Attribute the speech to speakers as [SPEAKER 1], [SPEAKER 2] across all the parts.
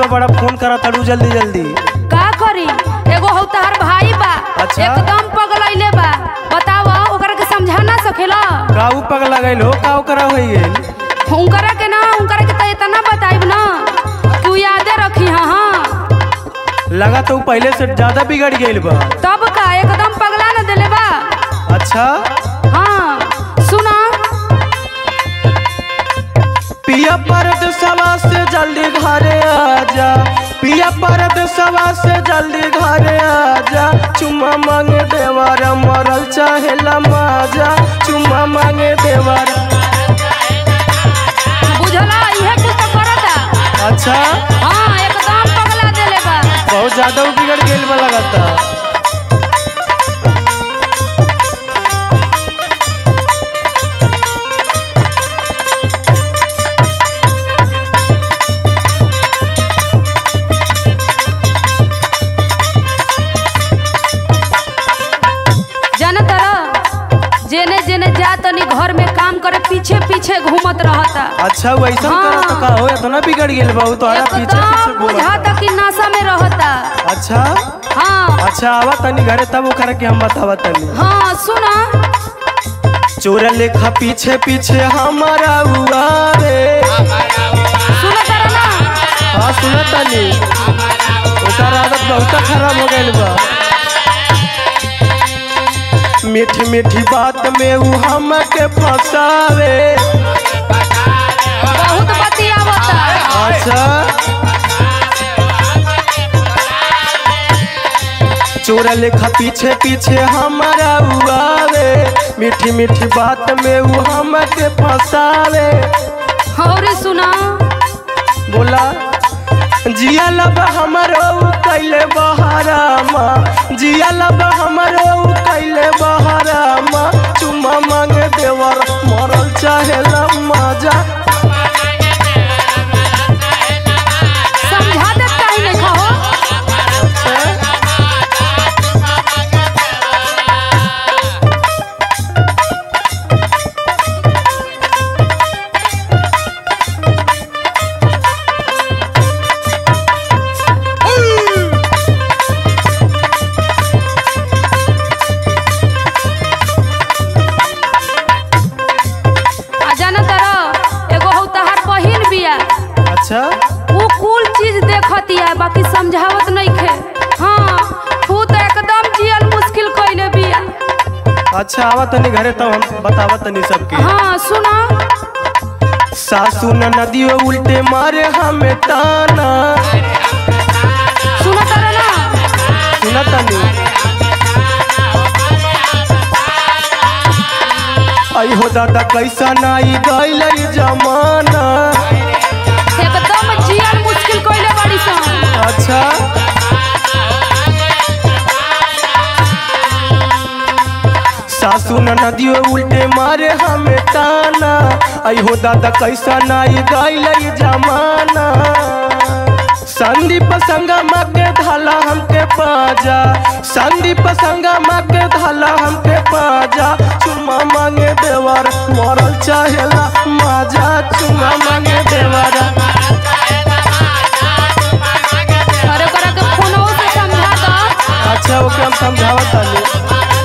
[SPEAKER 1] बड़ा फोन करा तड़ू जल्दी जल्दी
[SPEAKER 2] का करी एगो हौ तहर भाई बा
[SPEAKER 1] अच्छा।
[SPEAKER 2] एकदम पगलैले बा बताव ओकरा के समझा ना सकेला
[SPEAKER 1] काऊ पगला गइल हो काऊ करा हो गेल
[SPEAKER 2] हुनकरा के ना हुनकरा के त इतना बताइब ना तू यादे रखी हाँ हाँ
[SPEAKER 1] लगा तो ऊ पहले से ज्यादा बिगड़ गइल बा
[SPEAKER 2] तब का एकदम पगला न देले बा
[SPEAKER 1] अच्छा
[SPEAKER 2] हाँ सुना
[SPEAKER 1] पिया परद सवा से जल्दी घरे आजा पिया परद सवा से जल्दी घरे आजा चुम्मा मांगे देवर मरल चाहेला माजा चुम्मा मांगे देवर
[SPEAKER 2] बुझला इहे कुछ तो करता
[SPEAKER 1] अच्छा
[SPEAKER 2] हाँ एकदम पगला देले बा
[SPEAKER 1] बहुत ज्यादा ऊ बिगड़ गइल बा लगता
[SPEAKER 2] जान तर जेने जेने जा तनी घर में काम करे पीछे पीछे घूमत रहता
[SPEAKER 1] अच्छा वैसा
[SPEAKER 2] हाँ।
[SPEAKER 1] करा तो का हो इतना बिगड़ गेल बा ऊ तोहरा पीछे पीछे
[SPEAKER 2] एकदम
[SPEAKER 1] घूमत
[SPEAKER 2] बुझाता कि नशा में रहता
[SPEAKER 1] अच्छा
[SPEAKER 2] हाँ
[SPEAKER 1] अच्छा आवा तनी घरे तब ओकरा के हम बतावा तनी
[SPEAKER 2] हाँ सुना
[SPEAKER 1] चोर लेखा पीछे पीछे हमारा हुआ रे
[SPEAKER 2] सुना तारा ना
[SPEAKER 1] हाँ सुना तनी ओकर आदत बहुत खराब हो गइल बा मीठी मीठी बात में ऊ हमके फंसावे
[SPEAKER 2] बहुत बतियावता
[SPEAKER 1] अच्छा चोर लेखा पीछे पीछे हमारा उआवे मीठी मीठी बात में ऊ हमके फंसावे
[SPEAKER 2] और सुना
[SPEAKER 1] बोला जिया लब हमरो ऊ कैले बहारामा जिया लब हमरो ऊ कैले बहारामा चुम्मा मांगे देवर मरल चाहेला मजा
[SPEAKER 2] समझा दे कहीं नहीं कहो आ जाना तर एगो हौ तहार बहिन बिया
[SPEAKER 1] अच्छा
[SPEAKER 2] वो कुल चीज देखतिया बाकी समझावत नहीं खे हाँ तू तो एकदम जियल मुश्किल कइले बिया
[SPEAKER 1] अच्छा आवा तनी घरे तब हम बतावा तनी सबके
[SPEAKER 2] हाँ सुना
[SPEAKER 1] सासू न नदियो उल्टे मारे हमें ताना
[SPEAKER 2] सुना तारा ना
[SPEAKER 1] सुना तनी आई हो दादा कैसा नाई गइल जमाना
[SPEAKER 2] एकदम जियल मुश्किल कइले बड़ी सन
[SPEAKER 1] अच्छा सासू न नदियो उल्टे मारे हमें ताना आई हो दादा कैसा नाई गइल जमाना संदीप संगमा के धाला हमके पाजा संदीप संगमा के धाला हमके पाजा चुम्मा मांगे देवर मरल चाहेला माजा चुम्मा मांगे देवर
[SPEAKER 2] अरे करा के फोनो से समझा दो
[SPEAKER 1] अच्छा ओके हम समझावत तानी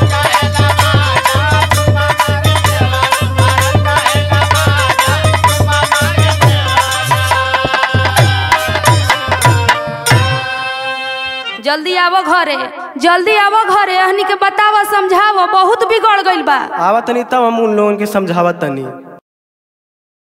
[SPEAKER 2] जल्दी आवो घरे जल्दी आवो घरे हनी के बतावा समझावा बहुत बिगड़ गइल बा
[SPEAKER 1] आवा तनी तब हम उन लोगन के समझावत तनी